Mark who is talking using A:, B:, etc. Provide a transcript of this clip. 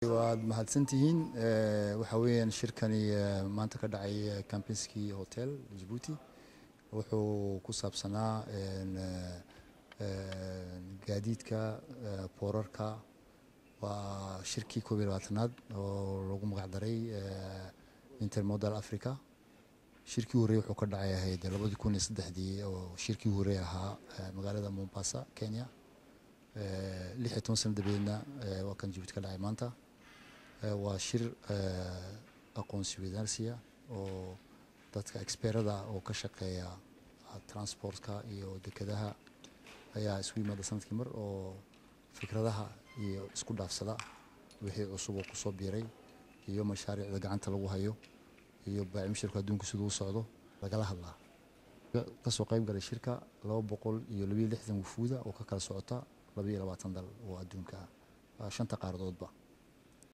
A: waad mahadsantihiin waxaa weeyaan shirkani maanta ka dhacay campinski hotel jabuuti wuxuu ku saabsanaa gaadiidka boorarka waa shirkii koob iyo labaatanaad oo lagu magac daray intermodal africa shirkii horey wuxuu ka dhacay ahayd labadii kun iyo saddexdii oo shirkii horey ahaa magaalada mombasa kenya lix iyo toban sano dabadeedna waa kan jabuuti ka dhacay maanta waa shir aqoonsi wadaarsiya oo dadka experada oo ka shaqeeya transportka iyo dekedaha ayaa isku yimaada sanadkii mar oo fikradaha iyo isku dhaafsada wixii cusub oo kusoo biiray iyo mashaariicda gacanta lagu hayo iyo baacimshirku adduunka siduu u socdo lagala hadlaa kasoo qayb galay shirka laba boqol iyo labayo lixdan wufuuda oo ka kala socota laba iyo labaatan dal oo adduunka ah shanta qaaradoodba